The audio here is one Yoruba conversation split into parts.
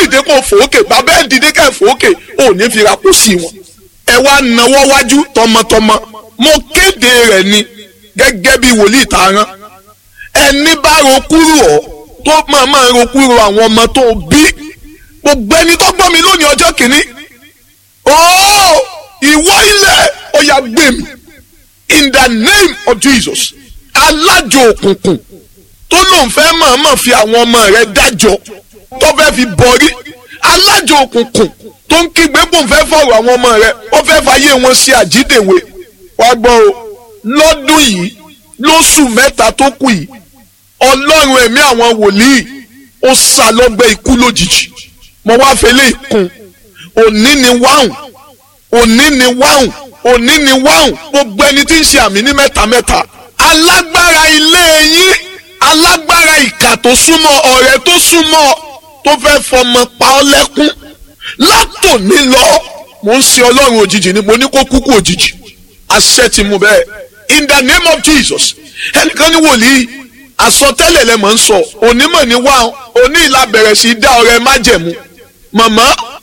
dìde kó fòókè bàbá ẹ̀ dìde ká fòókè ò ní fi ra kó sí wọn. ẹ wá nawọ́ wájú tọmọtọmọ mo kéde rẹ̀ ni gẹ́gẹ́ bí wòlíì tààrán ẹni bá ro kúrò ọ́ tó máa máa ro kúrò àwọn ọmọ tó bí gbogbo ẹni tó gbọ́ mi lónìí ọjọ́ kìíní ooo ìwọ ilẹ̀ ó yá gbé mi in the name of Jesus alájò òkùnkùn tó lóun fẹ́ mọ̀ọ́mọ̀ fi àwọn ọmọ rẹ̀ dájọ́ tó fẹ́ fi bọ̀rí alájò òkùnkùn tó ń kígbe bò ń fẹ́ fọ̀rọ̀ àwọn ọmọ rẹ̀ ó fẹ́ fàyè wọn ṣe àjídèwé wá gbọ́ o lọ́dún yìí lóṣù mẹ́ta tó kù yìí ọlọ́run ẹ̀mí àwọn wòlíì ó sá lọ́gbẹ́ ikú lójijì mo wá fẹlẹ́ ìkun òní ni wáhùn òní ni wáhùn òní ni wáhùn gbogbo ẹni tí ń ṣe àmì ní mẹ́ta mẹ́ta alágbára ilé yín alágbára ìkà tó súnmọ́ ọ̀rẹ́ tó súnmọ́ tó fẹ́ fọmọ pa ọ́ lẹ́kún látòní lọ mo ń ṣe ọlọ́run òjijì ni mo ní kó kúkú òjijì àṣẹ ti mú bẹ́ẹ̀ in the name of Jesus ẹnìkan ní wòlíì àsọtẹ́lẹ̀ lẹ mọ̀ ń sọ onímọ̀ ní wá oní ìlà bẹ̀rẹ̀ sí dá ọrẹ májẹ̀mú màmá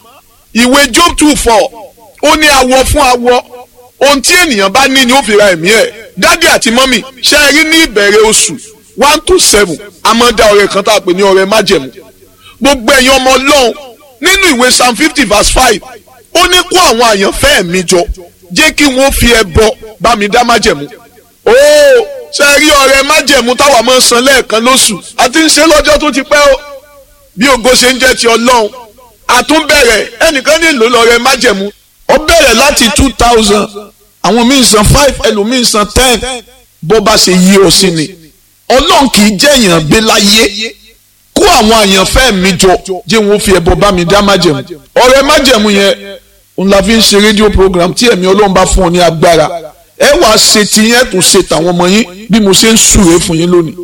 ìwé Job two four ó ní awọ fún awọ ohun tí ènìyàn bá ní ni ó fi ra ẹ̀mí ẹ̀ dádì àti mọ́mì ṣe é rí ní ìbẹ̀rẹ̀ oṣù one to seven a máa dá ọrẹ kan tá a pè ní ọrẹ májẹ̀mú gbogbo ẹ̀yin ọmọ ọlọ́run nínú ìwé psalm fifty verse five ó ní kó àwọn àyànfẹ́ mi jọ jẹ́ kí wọ́n fi ẹbọ bá mi dá májẹ̀mú ooo ṣe rí ọrẹ májẹ̀mú táwa máa ń san lẹ́ẹ̀kan lóṣù àti ń ṣe lọ́jọ́ tó ti pẹ́ o bí ògo ṣe ń jẹ́ ti ọlọ́run àtúnbẹ̀rẹ̀ ẹnìkan nílò lọ́rẹ májẹ̀mú ó bẹ̀rẹ̀ láti two thousand àwọn míì san five ẹlòmíì san ten bó bá ṣe yí ọ sí ni ọlọ́run kì í jẹ́ èèyàn gbé láyé kó àwọn àyànfẹ́ mi jọ jẹ́ wọn fi ẹbọ bá mi dá májẹ̀mú ọrẹ májẹ̀mú yẹn òun la fi ń ṣe rédíò program tí ẹ̀mí ọlọ́run bá fún ọ ní agbára ẹ wá ṣe tiyẹn tó ṣe tàwọn ọmọ yín bí mo ṣe ń súre fún yín lónìí.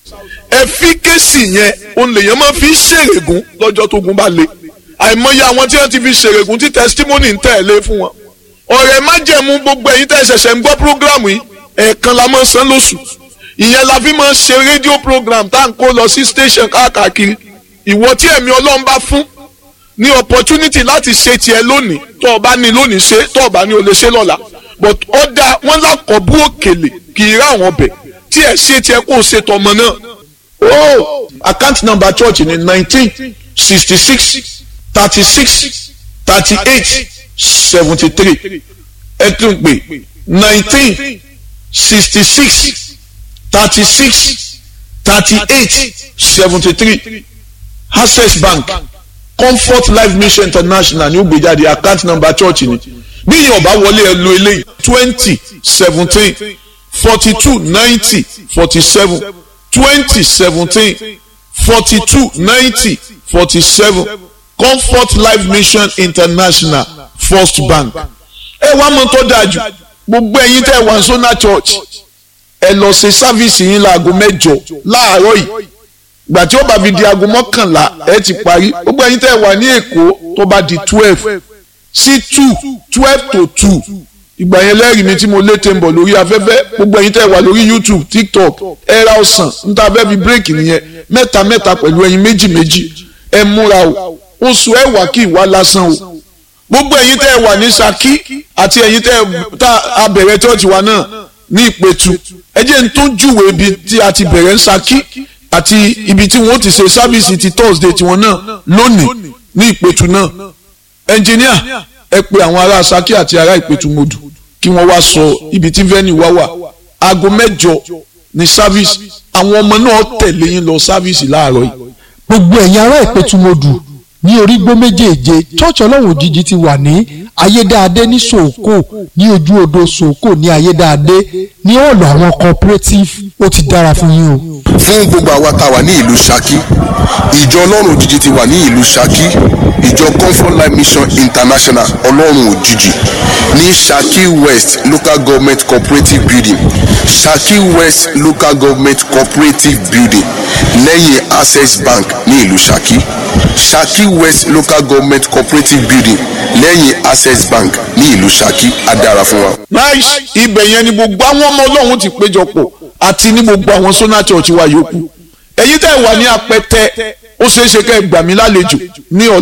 ẹfíkẹ́sì yẹn òun lèèyàn máa fi ṣèrègùn lọ́jọ́ tó gun bá le àìmọye àwọn tí wọ́n ti fi ṣèrègùn tí testimony ń tẹ̀lé fún wọn. ọ̀rẹ́ májẹ̀mú gbogbo ẹ̀yin tẹ́ ṣẹ̀ṣẹ̀ ń gbọ́ program yìí ẹ̀ẹ̀kan la máa ń san lóṣù ìyẹn la fi máa ń ṣe rédíò program tá à ń kó lọ sí station káàkiri ìwọ tí ẹ̀mí ọlọ́run bá fún ní opportunity láti ṣe tiẹ̀ lónìí tó o bá ní lónìí ṣe tó o bá ní o lè ṣe lọ́la but ó dá wọn lákọ̀ọ́bù òkèlè kì í rá àwọn ọbẹ̀ tí ẹ̀ ṣe tiẹ̀ kó o ṣe tọmọ náà. oh account number church ni nineteen sixty six thirty six thirty eight seventy three ẹ tún pè nineteen sixty six thirty six thirty eight seventy three access bank comfort life mission international ní ó gbé jáde account number church ni bí yìí ọba wọlé ẹ lo eléyìí twenty seventeen forty two ninety forty seven twenty seventeen forty two ninety forty seven comfort life mission international first bank ẹ wá mọ tó dáa jù gbogbo ẹ̀yin tẹ́ wà sọ́nà church ẹ lọ ṣe sáfíìsì yín láago mẹ́jọ láàárọ̀ yìí gbà tí ó bá fi di aago mọ́kànlá ẹ ti parí gbogbo ẹ̀yin tẹ́ wà ní èkó tó bá di twelve sí two twelve to two ìgbà yẹn lẹ́rìí mi tí mo lé tẹ̀ ń bọ̀ lórí afẹ́fẹ́ gbogbo ẹ̀yin tẹ́ wà lórí youtube tiktok ẹ ra ọ̀sán níta fẹ́ fi bírèkì nìyẹn mẹ́ta mẹ́ta pẹ̀lú ẹyin méjì méjì ẹ múra o oṣù ẹ wà kí ìwà lásán o gbogbo ẹ̀yin tẹ́ wà ní saki àti ẹ̀yin tẹ́ tá a bẹ̀rẹ̀ church wa náà ní ìpẹ̀tù ẹ jẹ́ n tó júwèé ibi tí a ti bẹ̀rẹ̀ ń saki àti ibi tí wọ́n ti ṣe sábìsì ti thursday tiwọn náà lónìí ní ìpẹ̀tù náà ẹnjìníà ẹ pe àwọn ará saki àti ará ìpẹ̀tù mọ́dù kí wọ́n wá sọ ibi tí venue wá wà aago mẹ́jọ ní sábìsì àwọn ọmọ náà tẹ̀lé yín lọ sábìsì láàárọ̀ yìí. gbogbo ẹ̀yin ará ìpẹ̀tù mọ́dù ní orígbó méjèèje church ọlọ́run òjijì ti wà ní ayédáadé ní sòókò ní ojú odò sòókò ní ayédáadé ní ọ̀lọ́ àwọn cooperative ó ti dára fún yín o. fún gbogbo àwa tá a wà ní ìlú Ṣakí ìjọ ọlọ́run òjijì ti wà ní ìlú Ṣakí ìjọ comfort life mission international ọlọ́run òjijì ní Ṣakí west local government cooperative building Ṣakí west local government cooperative building lẹ́yìn access bank ní ìlú Ṣakí Ṣakí west local government cooperative building lẹ́yìn access bank ní ìlú Ṣakí á dára fún wa. nice ibẹ̀ yẹn ni gbogbo àwọn ọmọ ọlọ́run ti péjọpọ̀ àti ní gbogbo àwọn sona church wa yòókù ẹ̀yin tẹ́ wà ní apẹtẹ ó ṣeé ṣe kẹ́ ẹ gbà mí lálejò ní ọ̀la